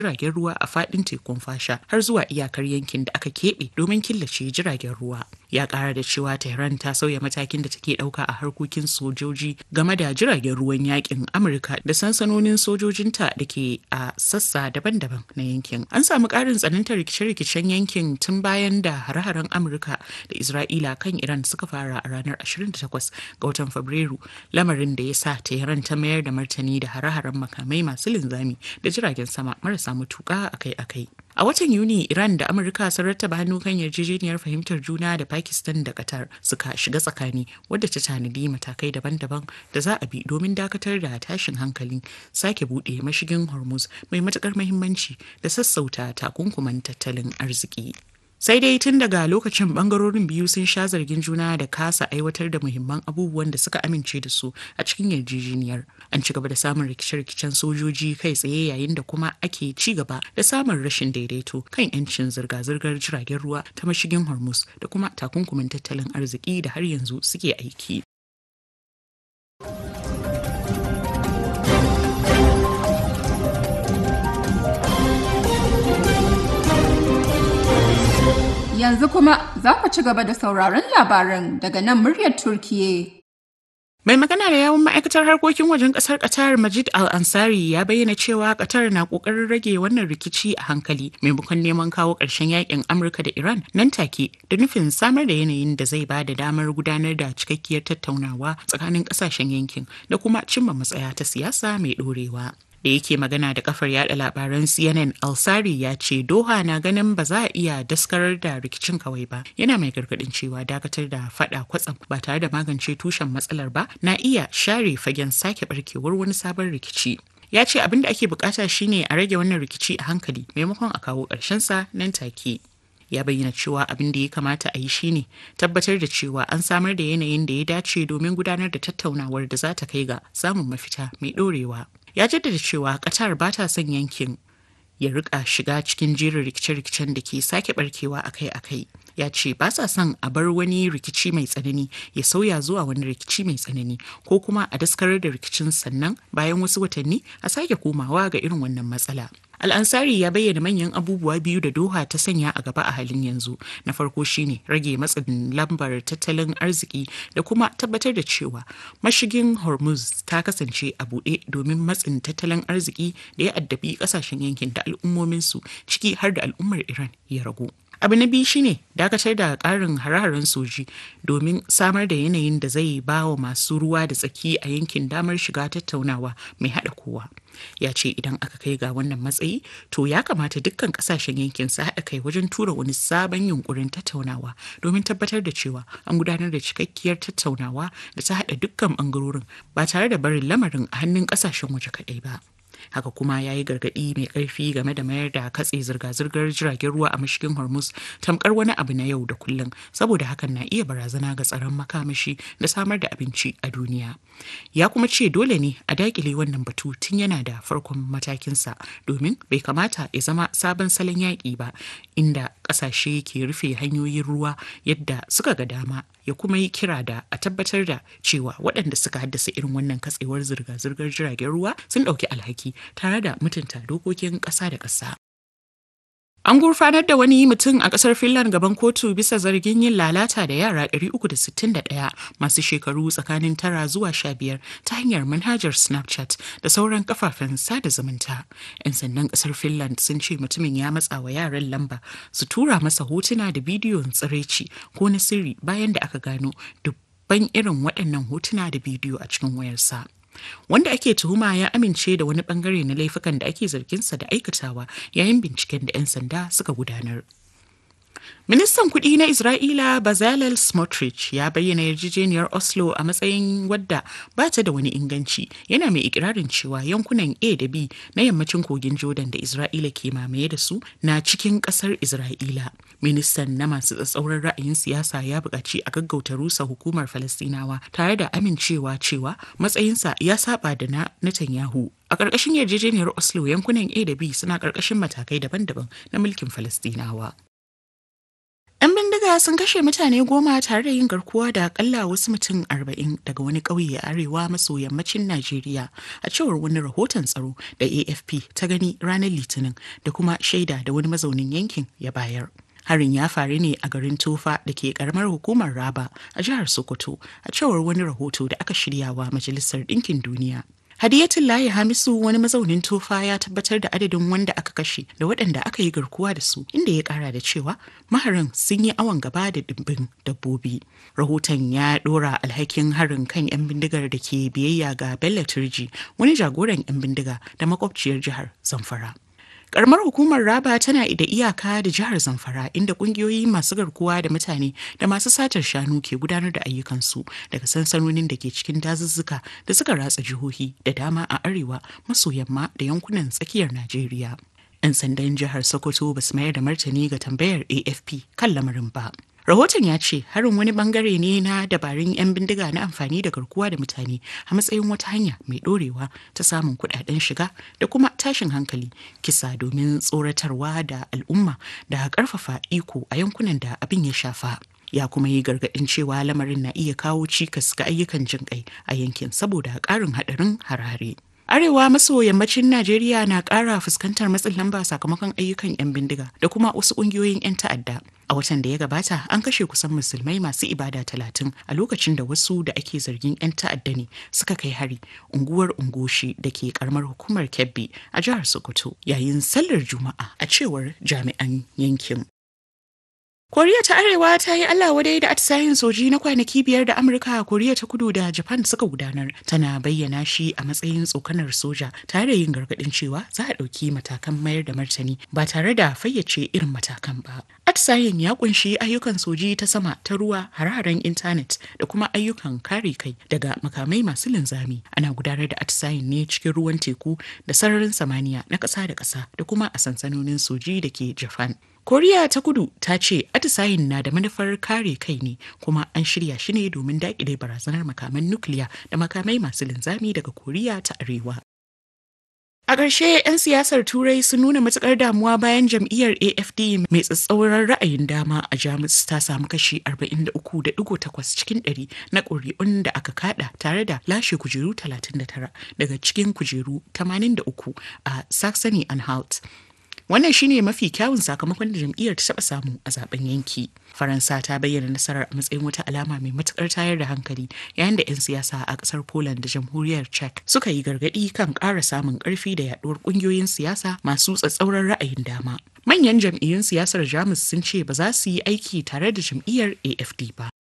jiragen ruwa a fadin tekun fasha har zuwa iyakar yankin da aka keɓe domin killace jiragen ruwa ya ƙara da cewa tehran ta sauya matakin da take ɗauka a harkokin sojoji game da jiragen ruwan yakin amurka da sansanonin sojojinta da ke a sassa daban-daban na yankin an samu ƙarin tsanantar rikice-rikicen yankin tun bayan da hare-haren amurka da isra'ila kan iran suka fara a ranar 28 ga watan fabrairu lamarin da ya sa tehran ta mayar da martani da hare-haren makamai masu linzami da jiragen sama marasa matuƙa akai-akai. A watan Yuni, Iran da Amurka sun rattaba hannu kan yarjejeniyar fahimtar juna da Pakistan da Qatar suka shiga tsakani wadda ta tanadi matakai daban-daban da za a bi domin dakatar da tashin hankali, sake buɗe mashigin Hormuz mai matuƙar muhimmanci da sassauta takunkuman tattalin arziki. sai dai tun daga lokacin bangarorin biyu sun sha zargin juna da kasa aiwatar da muhimman abubuwan da suka amince da su a cikin yarjejeniyar an ci gaba da samun rikice-rikicen sojoji kai tsaye yayin da kuma ake ci gaba da samun rashin daidaito kan yancin zirga-zirgar jiragen ruwa ta mashigin hormuz da kuma takunkumin tattalin arziki da har yanzu suke aiki Yanzu kuma za ku ci gaba da sauraron labaran daga nan muryar Turkiye. Mai magana da yawun ma'aikatar harkokin wajen kasar Qatar Majid Al-Ansari ya bayyana cewa Qatar na kokarin rage wannan rikici a hankali maimakon neman kawo ƙarshen yakin Amurka da Iran nan take da nufin samar da yanayin da zai ba da damar gudanar da cikakkiyar tattaunawa tsakanin ƙasashen yankin da kuma cimma matsaya ta siyasa mai ɗorewa. da yake magana da kafar yada labaran CNN Alsari ya ce Doha na ganin ba za a iya daskarar da rikicin kawai ba yana mai gargadin cewa dakatar da fada kwatsam ba tare da magance tushen matsalar ba na iya share fagen sake barkewar wani sabon rikici ya ce abin da ake bukata shine a rage wannan rikici a hankali maimakon a kawo sa nan take ya bayyana cewa abin da ya kamata a yi shine tabbatar da cewa an samar da yanayin da ya dace domin gudanar da tattaunawar da za ta kai ga samun mafita mai dorewa ya jaddada cewa qatar ba ta son yankin ya rika shiga cikin jerin rikice-rikicen da ke sake barkewa akai-akai ya ce ba sa son a bar wani rikici mai tsanani ya sauya zuwa wani rikici mai tsanani ko kuma a daskarar da rikicin sannan bayan wasu watanni a sake komawa ga irin wannan matsala Al'ansari ya bayyana manyan abubuwa biyu da Doha ta sanya a gaba a halin yanzu. Na farko shine rage matsin lambar tattalin arziki da kuma tabbatar da cewa mashigin Hormuz ta kasance a buɗe domin matsin tattalin arziki da ya addabi ƙasashen yankin da al'ummominsu ciki har da al'ummar Iran ya ragu. abu na biyu shine dakatar da karin hare-haren soji domin samar da yanayin da zai ba wa masu ruwa da tsaki a yankin damar shiga tattaunawa mai haɗa kowa ya ce idan aka kai ga wannan matsayi to ya kamata dukkan kasashen yankin su haɗa kai wajen tura wani sabon yunkurin tattaunawa domin tabbatar da cewa an gudanar da cikakkiyar tattaunawa da ta haɗa dukkan ɓangarorin ba tare da barin lamarin a hannun ƙasashen waje kaɗai ba. haka kuma ya yi gargaɗi mai ƙarfi game da mayar da katse zirga-zirgar jiragen ruwa a mashigin hormuz tamkar wani abu na yau da kullum saboda hakan na iya barazana ga tsaron makamashi da samar da abinci a duniya ya kuma ce dole ne a dakile wannan batu tun yana da farkon matakinsa domin bai kamata ya zama sabon salon yaƙi ba inda ƙasashe ke rufe hanyoyin ruwa yadda suka ga dama ya kuma yi kira da a tabbatar da cewa waɗanda suka haddasa irin wannan katsewar zirga-zirgar jiragen ruwa sun ɗauki alhaki tare da mutunta dokokin ƙasa da ƙasa. An gurfanar da wani mutum a ƙasar Finland gaban kotu bisa zargin yin lalata da yara 361 masu shekaru tsakanin tara zuwa sha biyar ta hanyar manhajar Snapchat da sauran kafafen sada zumunta. 'Yan sandan ƙasar Finland sun ce mutumin ya matsa wa yaran lamba su tura masa hotuna da bidiyon tsiraici ko na sirri bayan da aka gano dubban irin waɗannan hotuna da bidiyo a cikin wayarsa. wanda ake tuhuma ya amince da wani bangare na laifukan da ake zarginsa da aikatawa yayin binciken da 'yan sanda suka gudanar. Ministan kuɗi na Isra'ila Bezalel Smotrich ya bayyana yarjejeniyar Oslo a matsayin wadda ba ta da wani inganci yana mai ikirarin cewa yankunan A da B na yammacin kogin Jordan da Isra'ila ke mamaye da su na cikin ƙasar Isra'ila. Ministan na masu tsatsauran ra'ayin siyasa ya buƙaci a gaggauta rusa hukumar Falastinawa tare da amincewa cewa matsayinsa ya saba da na Netanyahu A ƙarƙashin yarjejeniyar Oslo yankunan A da B suna ƙarƙashin matakai daban-daban na mulkin Falastinawa. 'Yan bindiga bindiga sun kashe mutane goma tare da yin garkuwa da akalla wasu mutum arba'in daga wani ƙauye a arewa maso yammacin Najeriya a cewar wani rahoton tsaro da AFP ta gani ranar Litinin da kuma shaida da wani mazaunin yankin ya bayar. Harin ya faru ne a garin Tofa da ke karamar hukumar Raba a jihar Sokoto a cewar wani rahoto da aka shiryawa Majalisar Ɗinkin Duniya. Hadiyatullahi Hamisu wani mazaunin Tofa ya tabbatar da adadin wanda aka kashe da waɗanda aka yi garkuwa da su inda ya ƙara da cewa maharin sun yi awon gaba da dimbin dabbobi. Rahoton ya ɗora alhakin harin kan 'yan bindigar da ke biyayya ga Bello Turji wani jagoran 'yan bindiga da makwabciyar jihar Zamfara. karamar hukumar raba tana da iyaka da jihar zamfara inda kungiyoyi masu garkuwa da mutane da masu satar shanu ke gudanar da ayyukansu daga sansanonin da ke cikin dazuzzuka da suka ratsa jihohi da dama a arewa maso yamma da yankunan tsakiyar najeriya 'yan sandan jihar sokoto ba su mayar da martani ga tambayar afp kan lamarin ba Rahoton ya ce harin wani bangare ne na dabarun 'yan bindiga na amfani da garkuwa da mutane a matsayin wata hanya mai dorewa ta samun kudaden shiga da kuma tashin hankali kisa domin tsoratarwa da al'umma da karfafa iko a yankunan da abin ya shafa. ya kuma yi gargaɗin cewa lamarin na iya kawo cikas ga ayyukan jinƙai a yankin saboda ƙarin haɗarin harare. Arewa maso yammacin Najeriya na ƙara fuskantar matsin lamba sakamakon ayyukan 'yan bindiga da kuma wasu ƙungiyoyin 'yan ta'adda. A watan da ya gabata an kashe kusan musulmai masu ibada talatin a lokacin da wasu da ake zargin 'yan ta'adda ne suka kai hari unguwar ungoshi da ke karamar hukumar Kebbi a jihar Sokoto yayin sallar Juma'a a cewar jami'an yankin. Koriya ta Arewa ta yi Allah wadai da atisayen soji na kwanaki biyar da Amurka, Koriya ta Kudu da Japan suka gudanar. Tana bayyana shi a matsayin tsokanar soja tare da yin gargaɗin cewa za a ɗauki matakan mayar da martani ba tare da fayyace irin matakan ba. Atisayen ya kunshi ayyukan soji ta sama ta ruwa hararen intanet da kuma ayyukan kare kai daga makamai masu linzami. Ana gudanar da atisayen ne cikin ruwan teku da sararin samaniya na ƙasa da ƙasa da kuma a sansanonin soji da ke Japan. koriya ta kudu ta ce atisayin na da manufar kare kai ne kuma an shirya shi ne domin daƙile barazanar makaman nukiliya da makamai masu linzami daga koriya ta arewa A ƙarshe 'yan siyasar Turai sun nuna matuƙar damuwa bayan jam'iyyar AFD mai tsatsauran ra'ayin dama a Jamus ta samu kashi 43.8 cikin ɗari na ƙuri'un da aka kada tare da lashe kujeru 39 daga cikin kujeru 83 a Saxony-Anhalt. Wannan shine mafi kyawun sakamakon da jam'iyyar ta taɓa samu a zaben yanki. Faransa ta bayyana nasarar a matsayin wata alama mai matukar tayar da hankali yayin da 'yan siyasa a ƙasar Poland da jamhuriyar Czech suka yi gargaɗi kan ƙara samun ƙarfi da yaɗuwar ƙungiyoyin siyasa masu tsatsauran ra'ayin dama. Manyan jam'iyyun siyasar Jamus sun ce ba za su yi aiki tare da jam'iyyar AFD ba.